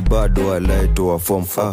bado alaitoa fom ah.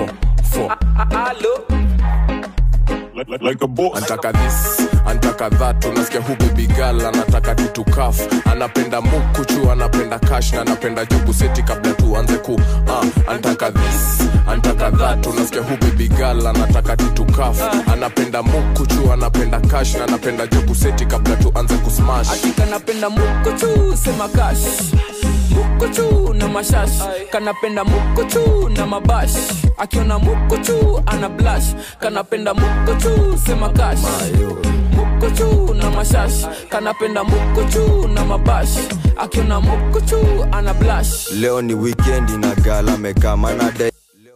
like, like, like a boss. antaka this antaka that unasikia hu bibigal anataka tutukaf anapenda mukuchu anapenda kash na anapenda jugu seti kabla tuanze ku uh, antaka this antaka that unasikia hu bibigal anataka tutukaf anapenda mukuchu anapenda kash na anapenda jugu seti kabla tuanze kusmash kanapenda mukuchu sema kash mukuchu na mashash kanapenda mukuchu na mabash akiona mukuchu ana blash kanapenda mukuchu sema kash mukuchu na mashash kanapenda mukuchu na mabash akiona mukuchu ana blash leo ni wikendi na gala mekama na dai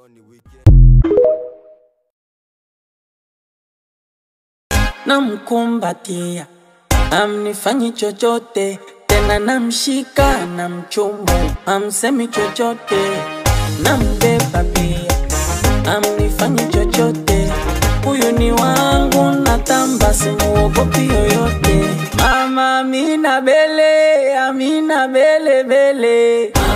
namkumbatia amnifanyi chochote tena namshika na mchumu amsemi chochote nambeba pia amnifanyi chochote huyu ni wangu natamba simuogopi yoyote mama amina bele amina bele bele